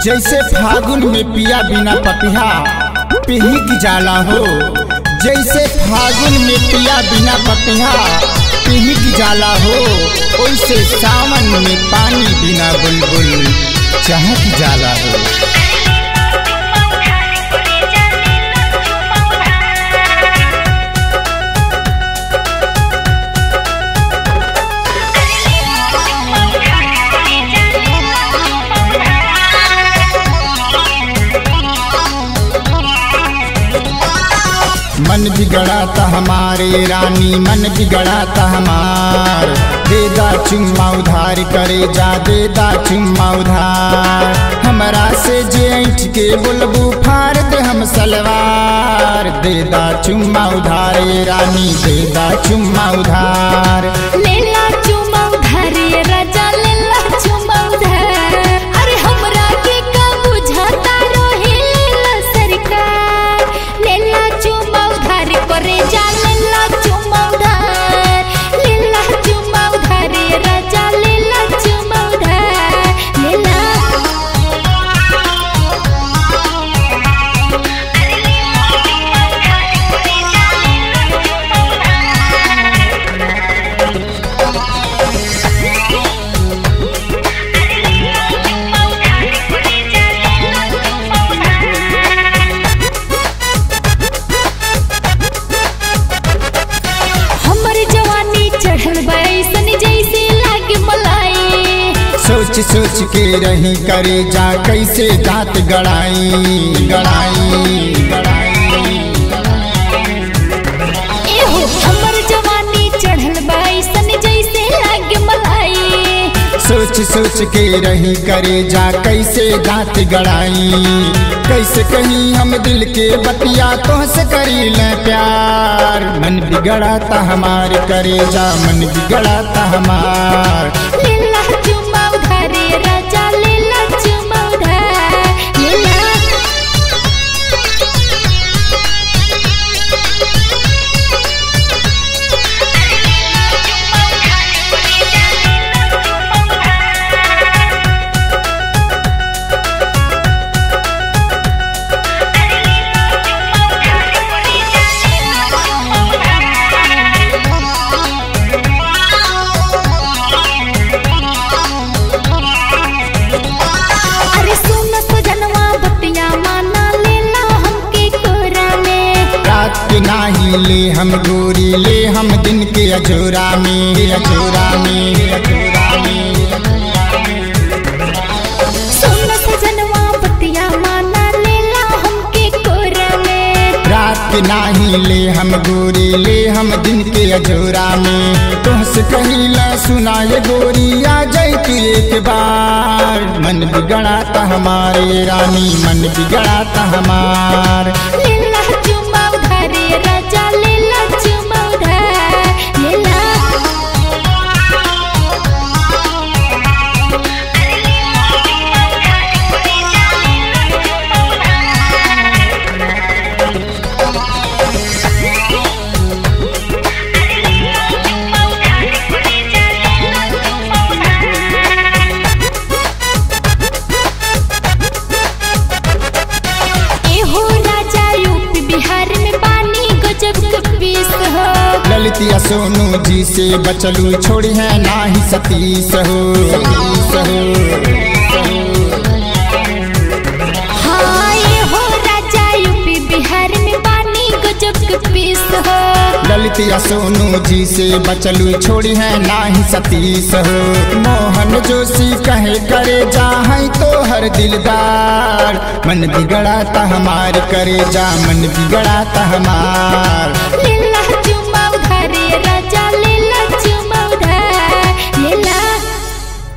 जैसे फागुन में पिया बिना पपिहा पिही की जाला हो जैसे फागुन में पिया बिना पपिहा पिही की जाला हो ओइसे सावन में पानी बिना बुलबुल चाह की जाला हो मन बिगड़ा था हमारे रानी मन बिगड़ा था हमार देदा चुम्मा उधार करे जा देदा चुम्मा उधार हमरा से जे ऐठ के बोलबू फाड़ दे हम सलवार देदा चुम्मा उधार ए रानी देदा चुम्मा उधार लेला चुमा उधार ये राजा लेला चुमा उधार अरे हमरा के का बुझाता रोही लेला सरकार लेला चुमा उधार करे जा लेला चुमा उधार लेला चुमा उधार ये राजा लेला चुमा उधार लेला हमर जवानी चढ़ल बैसन जैसे लागे मलाई सोच सोच के रही करे जा कैसे दांत गड़ाई गड़ाई गड़ाई एहो हमर जवानी चढ़ल बैसन जैसे लागे मलाई सोच सोच के रही करे जा कैसे दांत गड़ाई कैसे कहीं हम दिल के बतिया तोहसे करी ले प्यार मन बिगड़ा था हमार करे जा मन बिगड़ा था हमार लेला चुमा उधार ये राजा लेला चुमा उधार लेला अरे सुन सजनवा बतिया माना लेला हमके कोरा में रात के नाही ले हम गोरी ले हम दिन के अजोरा में अजोरा में अजोरा में सुन सजनवा बतिया माना लेला हमके कोरा में रात के नाही ले हम गोरी ले हम दिन के अजोरा में तुहसे कहिला सुनाए गोरी आ जाई तू एक बार मन बिगड़ा था हमारे रानी मन बिगड़ा था हमार लेला चुमा उधार ये राजा लेला चुमा उधार लेला एहो राजा यूपी बिहार में पानी गजब के पीस हो ललितिया सोनू जी से बचलू छोड़ी है नाही सतीश हो सतीश हो हाँ एहो राजा यूपी बिहार में पानी गजब के पीस हो ललितिया सोनू जी से बचलू छोड़ी है नाही सतीश हो मोहन जोशी कहे करे जा है तो हर दिलदार मन बिगड़ा था हमार करे जा मन बिगड़ा था हमार